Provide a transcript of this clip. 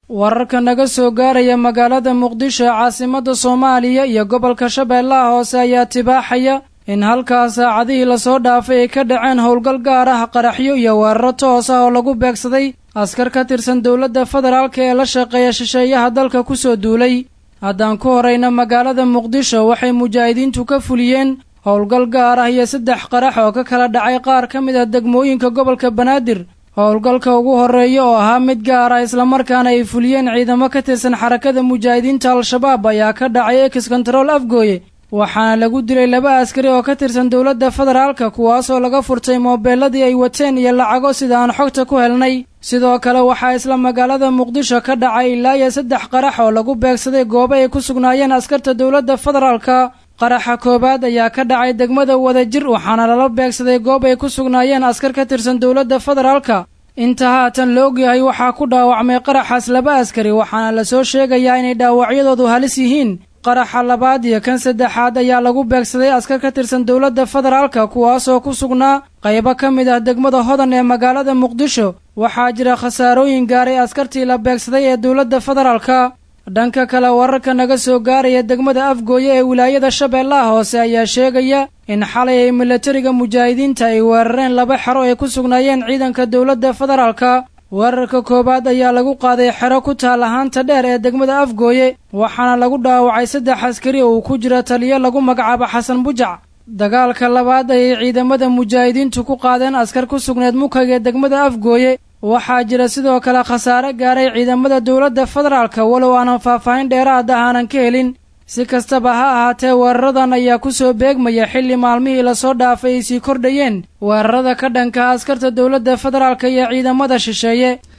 wararka naga soo gaaraya magaalada muqdisho ee caasimadda soomaaliya iyo gobolka shabeellaha hoose ayaa tibaaxaya in halkaas saacadihii lasoo dhaafay ay ka dhaceen howlgal gaar ah qaraxyo iyo weeraro toos ah oo lagu beegsaday askar ka tirsan dowladda federaalka ee la shaqeeya shisheeyaha dalka ku soo duulay haddaan ku horayna magaalada muqdisho waxay mujaahidiintu ka fuliyeen howlgal gaar ah iyo saddex qarax oo ka kala dhacay qaar ka mid ah degmooyinka gobolka banaadir howlgalka ugu horreeya oo ahaa mid gaar ah islamarkaana ay fuliyeen ciidamo ka tirsan xarakada mujaahidiinta al-shabaab ayaa ka dhacay ex control afgooye waxaana lagu dilay laba askari oo ka tirsan dowladda federaalka kuwaasoo laga furtay moobeeladii ay wateen iyo lacago sida aan xogta ku helnay sidoo kale waxaa isla magaalada muqdisho ka dhacay ilaa iyo saddex qarax oo lagu beegsaday goobo ay ku sugnaayeen askarta dowladda federaalka qaraxa koowaad ayaa ka dhacay degmada wadajir waxaana lala beegsaday goob ay ku sugnaayeen askar ka tirsan dowladda federaalka inta haatan la ogyahay waxaa ku dhaawacmay qaraxaas laba askari waxaana lasoo sheegayaa inay dhaawacyadoodu halis yihiin qaraxa labaad iyo kan saddexaad ayaa lagu beegsaday askar ka tirsan dowladda federaalka kuwaasoo ku sugnaa qaybo ka mid ah degmada hodan ee magaalada muqdisho waxaa jira khasaarooyin gaaray askartii la beegsaday ee dowladda federaalka dhanka kale wararka naga soo gaaraya degmada afgooye ee wilaayada shabeellaha hoose ayaa sheegaya in xalay ay milatariga mujaahidiinta ay weerareen laba xero ay ku sugnaayeen ciidanka dowladda federaalka weerarka koowaad ayaa lagu qaaday xero ku taal ahaanta dheer ee degmada afgooye waxaana lagu dhaawacay saddex askari oo uu ku jira taliyo lagu magacaabo xasan bujac dagaalka labaad ayay ciidamada mujaahidiintu ku qaadeen askar ku sugneed mukag ee degmada afgooye waxaa jira sidoo kale khasaare gaaray ciidamada dowladda federaalka walow aanan faahfaahin dheeraad ah aanan ka helin si kastaba ha ahaatee weeraradan ayaa ku soo beegmaya xilli maalmihii lasoo dhaafay ay sii kordhayeen weerarada ka dhanka askarta dowladda federaalka iyo ciidamada shisheeye